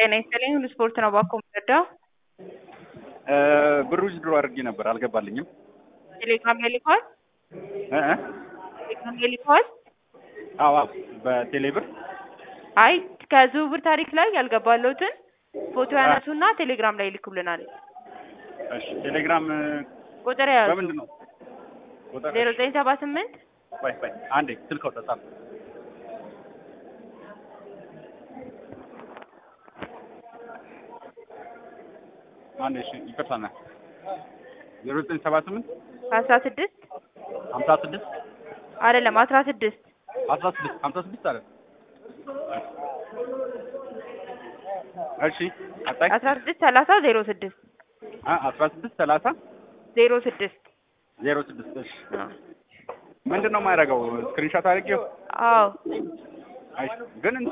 ጤና ይስጥልኝ ሁሉ ስፖርት ነው ባኮ የምረዳው። ብሩ ድሮ አድርጌ ነበር አልገባልኝም። ቴሌግራም ላይ ልከዋል። እ እ ቴሌግራም ላይ ልከዋል። አዎ አዎ፣ በቴሌ ብር አይ ከዝውውር ታሪክ ላይ ያልገባለሁትን ፎቶ ያነሱና ቴሌግራም ላይ ይልኩልናል። እሺ፣ ቴሌግራም ቁጥር ያዙ በምንድን ነው ቁጥር? ዜሮ ዘጠኝ ሰባ ስምንት ቆይ ቆይ አንዴ ስልክ አውጣ ጻፍ። አንዴ እሺ፣ ይቅርታ ና ዜሮ ዘጠኝ ሰባ ስምንት አስራ ስድስት ሀምሳ ስድስት አይደለም አስራ ስድስት አስራ ስድስት ሀምሳ ስድስት አለ። እሺ ቀጣይ አስራ ስድስት ሰላሳ ዜሮ ስድስት አ አስራ ስድስት ሰላሳ ዜሮ ስድስት ዜሮ ስድስት እሺ ምንድን ነው የማያደርገው? ስክሪንሾት አድርጌው አዎ አይ ግን